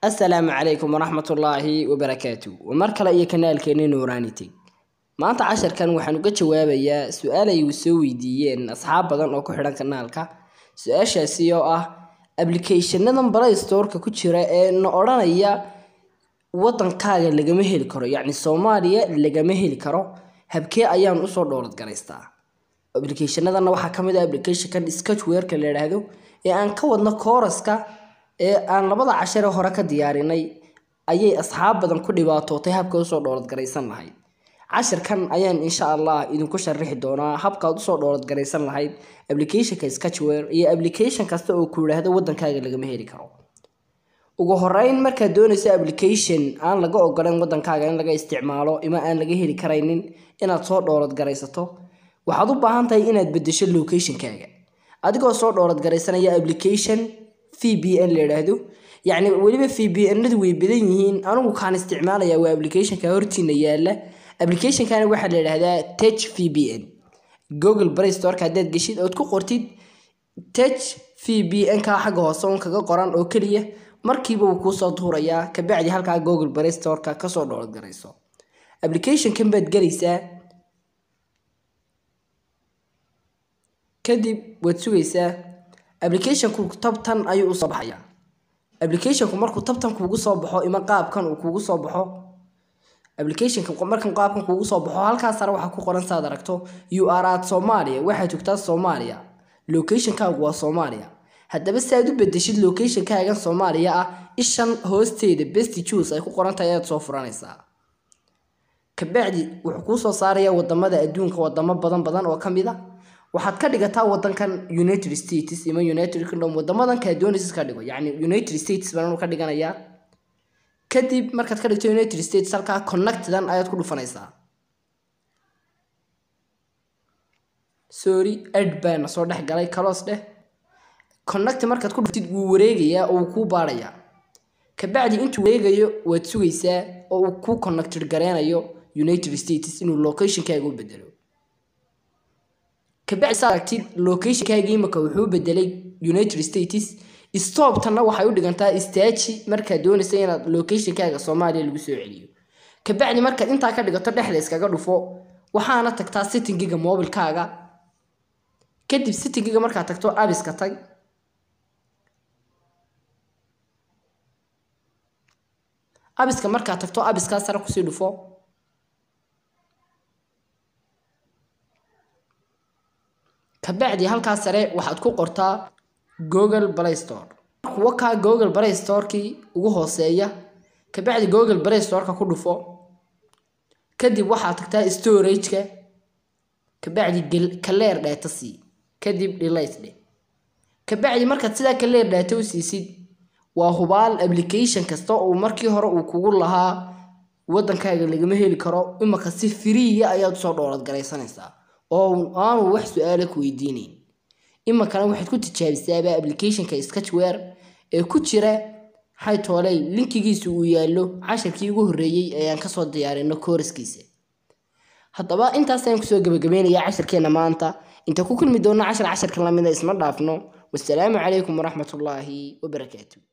asalaamu calaykum waraxmatullaahi wabarakaatu waa mar kale iyo kanaalkeeni nuuraani teg maanta casharkan waxaan uga jawaabayaa su-aal ay soo weydiiyeen asxaab badan oo ku xidhan kanaalka su-aashaasi oo ah applicationadan play storeka ku jira ee na odhanaya wadankaaga lagama heli karo yacni soomaaliya lagama heli karo habkee ayaan usoo dhowlad garaystaa applicationadana waxaa kamid ah applicationkan sketchwareka la yidhaahdo ee aan ka wadno kooraska ee aan labada cashare hore ka diyaarinay ayay asxaab badan ku dhibaatootay habka usoo dhowlad garaysan lahayd cashirkan ayaan insha allah idinku sharixi doonaa habkaad usoo dhowlad garaysan lahayd applicationka sketchware iyo application kasta oo ku yidhaahdo wadankaaga lagama heli karo ugu horeyn markaad doonayso application aan laga ogolan wadankaaga in laga isticmaalo ima aan laga heli karaynin inaad soo dhowlad garaysato waxaad u baahan tahay inaad bedesho locationkaaga adigoo soo dhowlad garaysanaya application v b n la yidhaahdo yacni weliba v b nadu way badan yihiin anigu kaan isticmaalaya waa applicationka hortiina yaala applicationkana waxaa la yidhahdaa tech v b n google play storeka haddaad geshid ood ku qortid tech v b n ka xagga hoose un kaga qoran oo keliya markiiba wuu kuusoo tuurayaa kabacdi halkaa google play storeka kasoo dhowlad garayso applicationkan baad gelaysaa kadib waad sugaysaa applicationku tabtan ayuu usoo baxaya applicationku markuu tabtan kuugu soo baxo ima qaabkan uu kuugu soo baxo applicationka markan qaabkan kuugu soo baxo halkaas sare waxaa ku qoran saad aragto you are at soomaaliya waxaad joogtaa soomaaliya locationkaagu waa soomaaliya haddaba si aad u bedeshid locationkaagan soomaaliya ah ishan hoosteeda best juice ay ku qoran tahay ayaad soo furanaysaa kabacdi wuxuu kuu soo saarayaa wadamada adduunka wadamo badan badan oo kamid a waxaad ka dhigataa wadankan united states ima united kingdom wadamadan kaa doonaysa ka dhigo yacni united states baan ka dhiganayaa kadib markaad ka dhigto united states halkaa connectdan ayaad ku dhufanaysaa sorry ed baana soo dhex galay kalos dheh connect markaad ku dhuftid wuu wareegayaa oo uu kuu baarayaa kabacdi intuu wareegayo waad sugaysaa oo uu kuu connected gareynayo united states inuu locationkaaga u bedelo kabacdi saa aragtid locationkaagii imaka wuxuu bedelay united states stoptana waxay u dhigantaa istaaji markaad doonaysa inaad locationkaaga soomaaliya lagu soo celiyo kabacdi markaad intaa ka dhigato dhexda iskaga dhufo waxaana tagtaa settingiga mobilkaaga kadib settingiga markaad tagto abiska tag abiska markaad tagto abiskaa sare kusii dhufo kabacdi halkaa sare waxaad ku qortaa google play store kuwa kaa google play storekii ugu hooseeya kabacdi google play storeka ku dhufo kadib waxaad tagtaa storageka kabacdi kaleer dheeta sii kadib delate dhe kabacdi markaad sidaa kaleer dheeta u siisid waa hubaal application kasta uu markii hore uu kugu lahaa wadankaaga lagama heli karo imaka si firiya ayaad usoo dhowlad garaysanaysaa oo aanu wax su-aala ku weydiinayn imakana waxaad ku tijaabisaaba applicationka sketchware ee ku jira haytooley linkigiisa uu yaallo casharkii ugu horreeyey ayaan kasoo diyaarino kooraskiisa haddaba intaasaan kusoo gabagabeynaya casharkeena maanta inta ku kulmi doona cashar casharka lamida isma dhaafno wasalaamu calaykum waraxmatullaahi wabarakaatu